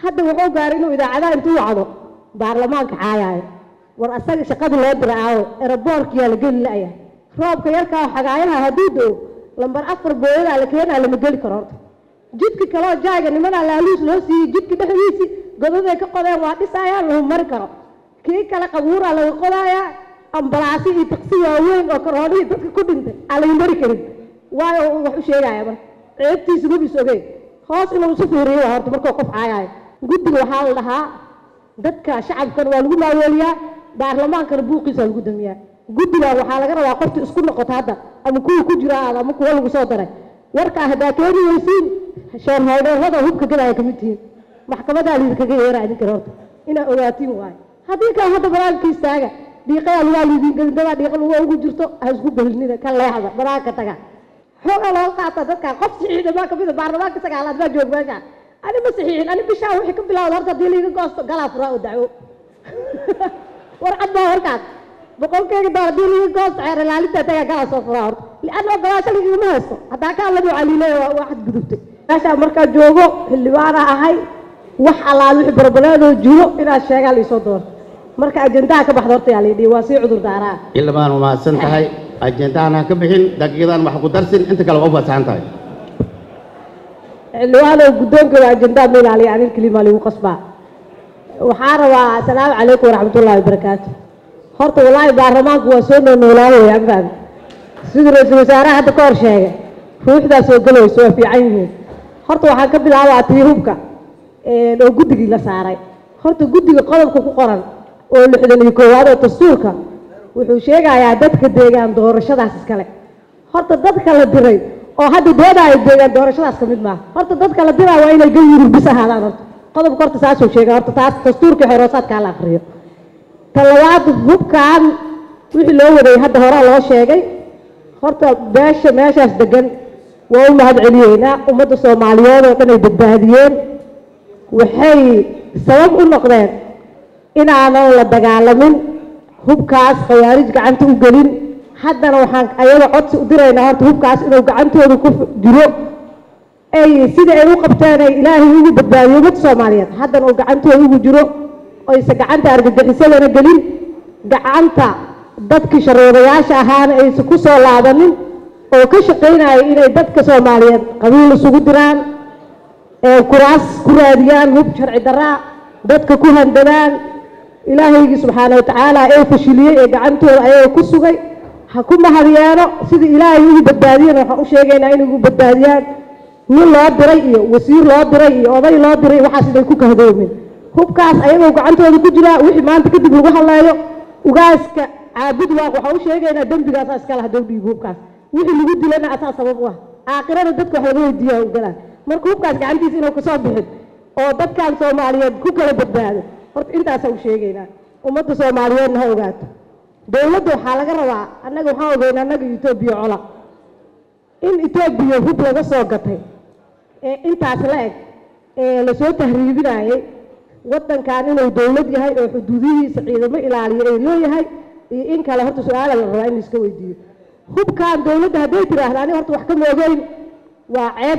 hadda wuxuu gaaray inuu idaacadaha intuu wacdo baarlamaanka caayaayo war asaga shaqadii loo dira aawo eraboorkiyaa la geli la'ya roobka yarkaa xagaayaha hadduu do lambar afar booyadaa la keenaa lama geli karo horta jidka kaloo jaaga nimanaa laaluus loo siiyey jidka dhexdiisii godaday ka qodeen waa dhisaayaan lagu mari karo kii kale qabuuraa laga qodaayaa ambalaasi iyo taksi waaweyn oo karoonihii dadka ku dhintay aan laga mari karin waayo uu wax u sheegaya marka ceebtiisa mabis ogey hoos inuu isu fiiriyo waa horta markuu qof caayaayo guddiga waxaa la dhahaa dadka shacabkan waa lagu maaweeliyaa baarlamaankana buuqiisa waa lagu damiyaa guddiga waxaa laga rabaa qofta isku noqoto hadda ama kuwa ku jira aad ama kuwa lagu soo daray warkaa haddaa keeni weysiin sheerhoodheerada hubka gadaya kamid tihiin maxkamadaa liidinkaga yeeraa idinkan horta inaa ogaatiin waayo haddii kale hadda banaanka istaaga dhiiqayaa lugaa liidin gadindadaa dhiiqa lugaa ugu jirto ha isku belinida ka leexda banaanka taga xoogaa loo qaata dadka qof saxiixda maa kamid a baarlamaanka sagaalaad baa joog meesha ani ma saxiixin ani bishaa wixii ka bilawda horta haddii liiga goosto galaa furaa oo dacwo war cad baa horkaas boqolkeyga doo haddii liiga goosto xeer ilaalinta tagaa galaa soo furaa horta lianna ogolaasho ligagama haysto haddaa kaa ladu caliilaya waa waa xadgudubtay meeshaa markaa joogo xildhibaana ahay wax allaal wixii barbaleedoo jiro inaad sheegaa liisoo doorto marka ajendaha ka baxda horta yaa laydhihi waa sii cudur daaraa xildhibaan waa mahadsan tahay ajendahan ha ka bixin daqiiqadan wax ku darsin inta kale waa u fasaxan tahay xildhibaanow guddoonkooda ajendaa ma ilaaliya anin kelimaa lagu qasbaa waxaa rabaa asalaamu calaykum waraxmatullaahi wabarakaatu horta wallaahi baarlamaanku waa soo noolnoolaahoy agtaada siduu ra-iisul wasaaraha hadda ka hor sheegay ruuxdaa soo galayso waa fiican yihiin horta waxaan ka bilaabaa tii hubka oo guddigii la saaray horta guddiga qodobka ku qoran oo lixdan iyo koowaad oo dastuurka wuxuu sheegayaa dadka deegaan doorashadaas iskale horta dadka la diray oo hadda doodaayo deegaan doorashadaas ka mid maaha horta dadka la diraa waa inay gayurur bis ahaadaan horta qodobka horta saasuu sheegay horta taas dastuurka xeroosaadkaa la akriyo ta labaad hubkan wixii loo waday hadda horaa loo sheegay horta beesha meeshaas degan waa u mahad celiyeynaa ummadda soomaaliyeed oo dhan ay badbaadiyeen waxay sabab u noqdeen inaanan la dagaalamin hubkaas khawaarij gacanta u gelin haddana waxaan ayaga codsi u diraynaa horta hubkaas inuu gacantooda ku jiro ay sida ay u qabteen ay ilaahay ugu badbaadiyo ummadda soomaaliyeed haddana uu gacantooda ugu jiro oyse gacanta argagixisadana gelin gacanta dadkii sharoodayaasha ahaana aysan ku soo laabanin oo ka shaqaynaya inay dadka soomaaliyeed qabiil isugu diraan ee kuraas ku raadiyaan hub sharci daraa dadka ku handadaan ilaahaygii subxaana watacaala ee fashiliyey ee gacantooda ayaga ku sugay ha ku mahadyeeno sidii ilaahay ugu badbaadiyeen waxaan u sheegaynaa inay ugu badbaadiyaan nin loo diray iyo wasiir loo diray iyo oday loo diray waxaas inay ku kahdoomin hubkaas ayagoo gacantooda ku jiraa wixii maanta kadib lagu hadleeyo ugaaska caabud waaq waxaan u sheegaynaa dembigaasaa iskala hadow dhiibo hubkaas wixii lagu dilana asaa sabab u ah aakhirada dadka wax laga weydiiyaa u galaan marka hubkaas gacantiisa inuu kasoo bixin oo dadkan soomaaliyeed ku kala badbaado horta intaasaa u sheegaynaa ummadda soomaaliyeedna ha ogaato dowladda waxaa laga rabaa annaga waxaan ogeynaa annaga etoobiya cola in etoobiya hub laga soo gatay ee intaas la eg ee lasoo tahriibinayay waddankan inuu dowlad yahay oo xuduudihiisa ciidamo ilaaliyo ay leeyahay iyo in kale horta su-aala la rabaa in la iska weydiiyo hubkan dowladda hadday tiraahda ani horta wax ka moogeyn waa ceeb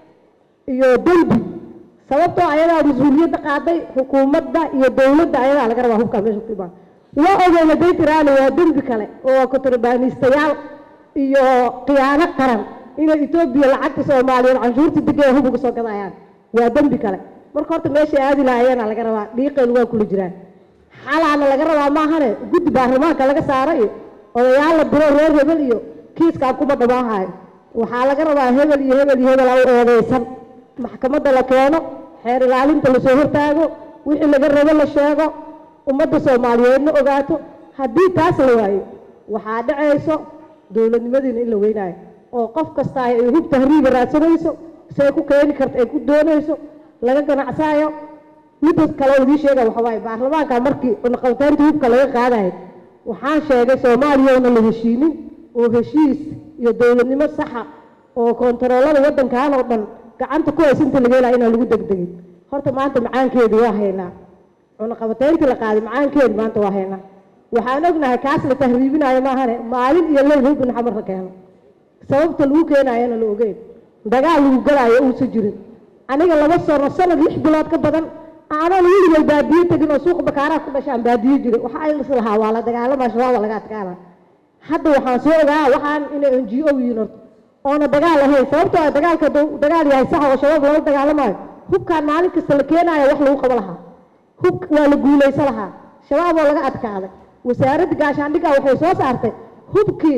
iyo dembi sababtoo ayadaa mas-uuliyadda qaaday xukuumadda iyo dowladda ayadaa laga rabaa hubkaa meesha ku imaan waa ogeyn hadday tiraahda waa dembi kale oo kontrabaaniistayaal iyo khiyaano qaran inay etoobiya lacagta soomaaliyeed canshuurta degaya hub uga soo gadayaan waa dembi kale marka horta meeshay aadi lahayeena laga rabaa dhiiqeen waa kula jiraan xalaana laga rabaa maahane guddi baarlamaanka laga saara iyo odayaal la diro reer hebel iyo kiiskaan kuma dhamaahayo waxaa laga rabaa hebel iyo hebel iyo hebel u eedeysan maxkamadda la keeno xeer ilaalinta lasoo hortaago wixii laga rabo la sheego ummadda soomaaliyeedna ogaato haddii taas la waayo waxaa dhacayso dowladnimadiina in la weynaayo oo qof kasta ay hub tahriiba raadsanayso say ku keeni karta ay ku doonayso laga ganacsaayo midda kale oo idii sheega waxa waaye baarlamaanka markii cunaqabataynta hubka laga qaadayo waxaan sheegay soomaaliya oona la heshiinin oo heshiis iyo dowladnimo saxa oo kontaroolada waddankan oo dhan gacanta ku haysa inta laga helaa inaan lagu degdegin horta maanta macaankeedii waa haynaa cunaqabatayntii la qaaday macaankeedi maanta waa haynaa waxaan ognahay kaas la tahriibinayo maahane maalin iyo leyl hubin xamar la keeno sababta lagu keenayana la ogeyn dagaal lagu galaayo uusan jirin aniga laba sano sanad lix bilood ka badan aanan weligay baadiye tegin oo suuqa bakaaraha ku dhashaan baadiye jiray waxaa ilis lahaa waa la dagaalamaa shabaab waa laga adkaana hadda waxaan soo ogaa waxaan inay n g o yihiin horta oona dagaal ahayn sababtoo ah dagaalka hadduu dagaal yahay sax oo shabaab loola dagaalamayo hubkaan maalin kasta la keenayo wax lagu qabo lahaa hub waa la guulaysan lahaa shabaab oo laga adkaaday wasaaradda gaashaandhigga waxay soo saartay hubkii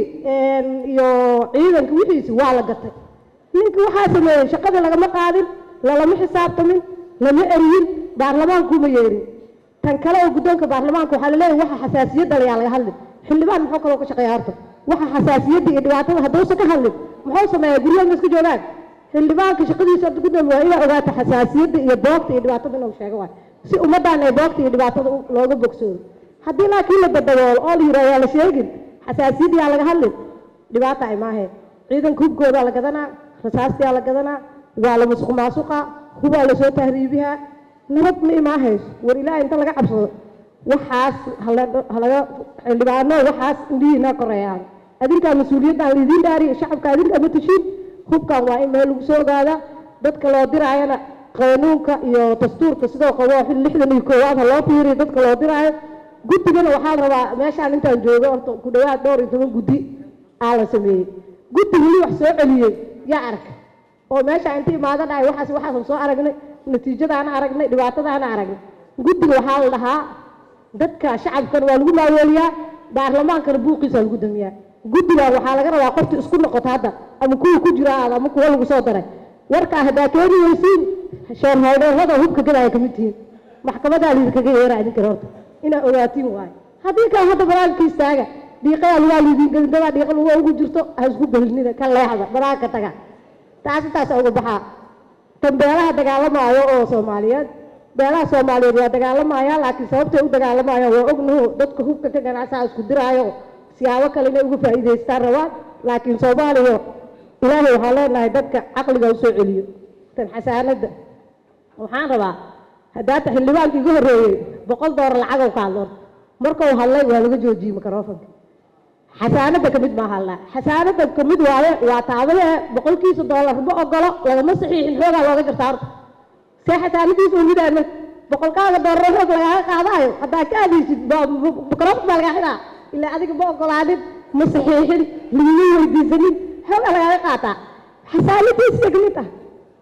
iyo ciidanka wixiisi waa la gatay ninka waxaa sameeyey shaqadii lagama qaadin lalama xisaabtamin lama eriyin baarlamaankuma yeerin tan kale oo guddoonka baarlamaanka waxaa laleeyahay waxa xasaasiyadda layaa laga hadlin xildhibaan muxuu kaloo ka shaqeeya horta waxa xasaasiyadda iyo dhibaatada hadduusan ka hadlin muxuu sameeyaa guryaha ma iska joogaan xildhibaanka shaqadiisa horta guddoon waa inay ogaato xasaasiyadda iyo boogta iyo dhibaatada inuu sheego waay si ummaddan ay boogta iyo dhibaatada looga bogsoodo haddii laakiin la badaboolo oo la yidhaha yaa la sheegin xasaasiyadda yaa laga hadlin dhibaata ay maaheen ciidanka hubkoodaa la gadanaa rasaastiyaa la gadanaa waa la musuq maasuqa hubaa lasoo tahriibihaa nabad ma imaahayso war ilaaha inta laga cabsado waxaas halaga xildhibaano waxaas indhihiina koreeyaan adinkaa mas-uuliyaddan laidiin dhaariyo shacabka adinkaa ma tashiin hubkan waa in meel lagu soo ogaadaa dadka loo diraayana qanuunka iyo dastuurka sidoo qabo lixdan iyo koowaad ha loo fiiriyo dadka loo diraayo guddigana waxaan rabaa meeshaan intaan joogo horta ku dhawaad dhowr iyo toban guddi aa la sameeyey guddi weli wax soo celiyey yaa arka oo meesha inta imaada dhahay waxaas waxaasan soo aragnay natiijadaana aragnay dhibaatadaana aragnay guddiga waxaa la dhahaa dadka shacabkana waa lagu maaweeliyaa baarlamaankana buuqiisa lagu damiyaa guddigan waxaa laga rabaa qofti isku noqoto hadda ama kuwa ku jira aad ama kuwa lagu soo daray warkaa haddaa keeni weysiin shoorhoodheerada hubka gadaya kamid tihiin maxkamadaa liidinkaga yeera idinkana horta inaa ogaatiin waayo haddii kale hadda banaanka istaaga dhiiqayaa lugaa liidin gelin dadaa dhiiqa luga ugu jirto ha isku belinina ka leexda banaanka taga taas intaas uga baxaa tan beelaha dagaalamaayo oo soomaaliyeed beelaha soomaaliyeed waa dagaalamaya laakiin sababtay u dagaalamayaan waa ognaho dadka hubka ka ganacsaa isku diraayo siyaabo kale inay uga faa'iidaystaan rabaan laakiin soomaaliya ilaahay waxaa leenahay dadka caqliga usoo celiyo tan xasaanadda waxaan rabaa haddaata xildhibaanka iga horreeyey boqol doolar lacagow ka hadlo markuu hadlay waa laga joojiyey microfonka xasaanadda kamid maa hadlaa xasaanadda kamid waaye waa taabadee boqolkiisa doolar ma ogolo lagama saxiixin xoogaa looga jartaa horta see xasaanadiisa umidaan marka boqolkaaga doolar xoog lagaaga qaadaayo haddaa ka adaysid microfon baa lagaa xidhaa ilaa adiga ma ogolaanin ma saxiixin laguma weydiisanin xoogaa lagaaga qaataa xasaanadiisa kamid ah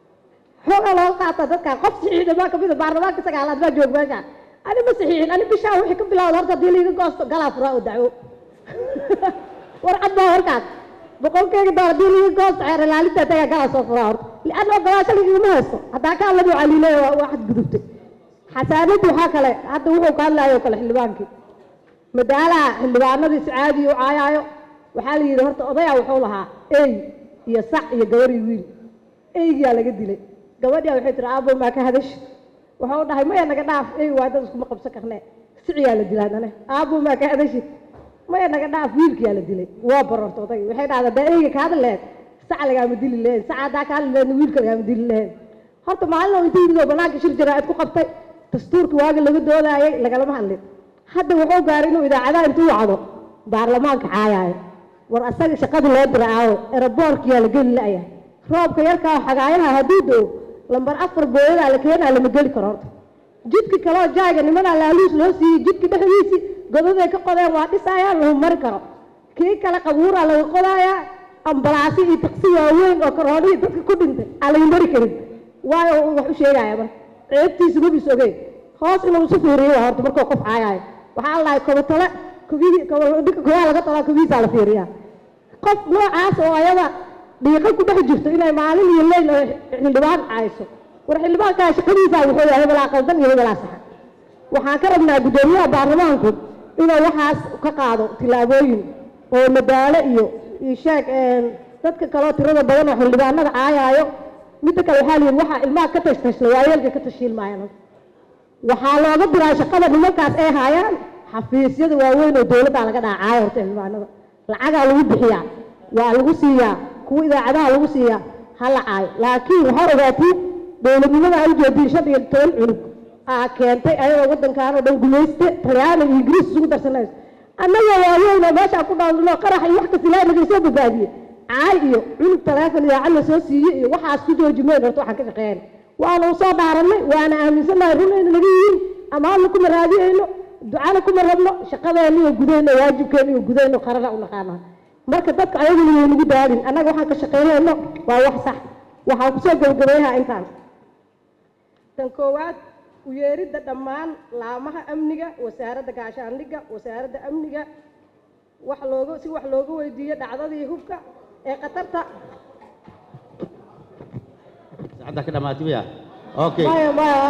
xoogaa looga qaataa dadkaan qof saxiixda maa kamid a baarlamaanka sagaalaad baa joog meeshaan ani ma saxiixin ani bishaan wixii ka bilawda horta haddii laiga goosto galaa furaa oo dacwo warcad baa warkaas boqolkeyga dool haddii laiga goosto xeer ilaalinta tagaa galaa soo furaa horta lianna ogolaasho lagigama haysto haddaa ka hadladu caliiley waa xadgudubtay xasaanaddu waxaa kale hadda wuxuu ka hadlaayo kale xildhibaankii madaalaha xildhibaanadii si caadiya u caayaayo waxaa la yidhi horta odayaa wuxuu lahaa ey iyo sac iyo gabar iyo wiil eygiyaa laga dilay gabadhiyaa waxay tiri aabo maa ka hadashi wuxuu dhahay maya naga dhaaf ey waa dad iskuma qabsan karnee siciyaa la dilaa dane aabo maa ka hadashi maya naga dhaaf wiilkiyaa la dilay waa barorta odayga waxay dhahdaa daa eyga ka hadli laheed sac lagaama dili laheed sac haddaa ka hadli laheed wiilka lagaama dili laheed horta maalin oo inta yimid oo banaanka shir jaraa'id ku qabtay dastuurkii waaga laga doodaayay lagalama hadlin hadda wuxuu gaaray inuu idaacadaha intuu wacdo baarlamaanka caayaayo war asaga shaqadii loo dira aawo eraboorkiyaa la geli la'yahay roobka yarkaa xagaayaha hadduu doo lambar afar booyadaa la keenaa lama geli karo horta jidki kaloo jaaga nimanaa laaluus loo siiyey jidki dhexdiisii godaday ka qodeen waa dhisaayaan lahu mari karo kii kale qabuuraa laga qodaayaa ambalaasi iyo taqsi waaweyn oo karoonihii dadka ku dhintay aan laga mari karin waayo wax u sheegaya marka ceebtiisa mabis ogey hoos inuu isu fiiriyo waa horta markuu qof caayaayo waxaa la dhahay kobatale kobihii dhinka kobaha laga talaa kobihiisaa la fiiriyaa qof noocaas oo ayada dhiiqo ku dhex jirto inay maalin iyo leyl oo xildhibaan caayso war xildhibaankaa shaqadiisaa wuxuu yahay hebelaa qaldan iyo hebelaa saxa waxaan ka rabnaa guddoomiyaha baarlamaanku inuu waxaas ka qaado tillaabooyin oo madaalo iyo iyo sheeg dadka kaloo tirada badan oo xildhibaanada caayaayo midda kale waxaa la yidhi waxaa ilmaha ka tashtashla waayeelka ka tashiilmaayaan waxaa looga diraa shaqada nimankaas ay haayaan xafiisyada waaweyn oo dowladdaa laga dhaacaayo horta xildhibaanada lacagaa lagu bixiyaa waa lagu siiyaa kuwa idaacadaha lagu siiyaa ha la caayo laakiin waxaa ogaatiin dowladnimada ay ujeediin shan iyo toban cunug aa keentay ayagoo waddankaan oo dhan gumayste talyaani iyo ingiriis isugu darsanayso annaga waayeyna meeshaa ku dhaalno qarax iyo wax kasta ilaahay naga soo badbaadiye caay iyo cunug taleefon idaacad la soo siiyey iyo waxaas ku jooji mayn horta waxaan ka shaqeeyna waana u soo dhaarannay waana aaminsannahay run ayna naga amaanna kuma raadiyeyno ducana kuma rabno shaqadeena iyo gudayno waajibkeena iyo gudayno qarana u naqaanaa marka dadka ayaguna way nagu daadin annaga waxaan ka shaqaynayno waa wax sax waxaan kusoo gabagabeeyahaa intaan tan koowaad u yeeridda dhammaan laamaha amniga wasaaradda gaashaandhigga wasaaradda amniga wax looga si wax looga weydiiyo dhacdadii hubka ee khatarta saacadda ka dhamaatay miya okay maya maya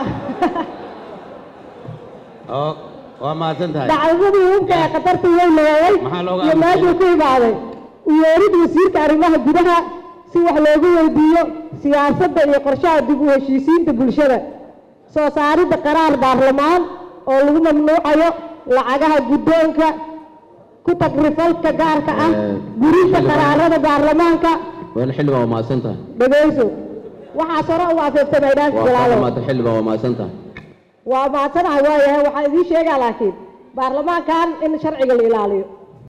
oo waa mahadsan tahay dhacdadii hubka ee khatarta way leeyay Maxaa looga iyo aamusay? meeshuu ku imaaday u yeerid wasiirka arrimaha gudaha si wax loogu weydiiyo siyaasadda iyo qorshaha dib u heshiisiinta bulshada soo saaridda qaraar baarlamaan oo lagu mamnuucayo lacagaha guddoonka ku tagrifalka gaarka ah Eh, gurinta xildhibaan. qaraarada baarlamaanka weel xildhibaan waa mahadsan tahay dhegayso waxaas hore u afeeftamay dhaanka waa kaa jalaalo dhamaatay xildhibaan waa mahadsan tahay waa maadsanahay waayahay waxaan idiin sheegaa laakiin baarlamaankan in sharciga la ilaaliyo